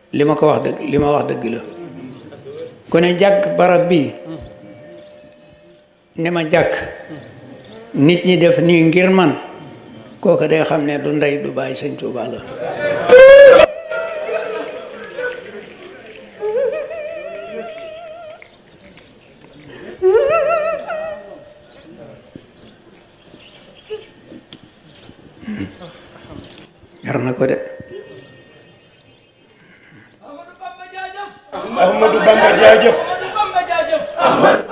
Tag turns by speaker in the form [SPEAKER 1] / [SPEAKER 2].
[SPEAKER 1] li ma ko wax dëgg li ma wax dëgg la ku ne jàkk barab bii ne ma jàkk nit ñi def nii ngir man kooku day xam ne du ndey du bàyyi sëñ Tuuba la jar na ko de
[SPEAKER 2] Ahmadou Bamba jaajëf
[SPEAKER 3] Ahmadou Bamba jaajëf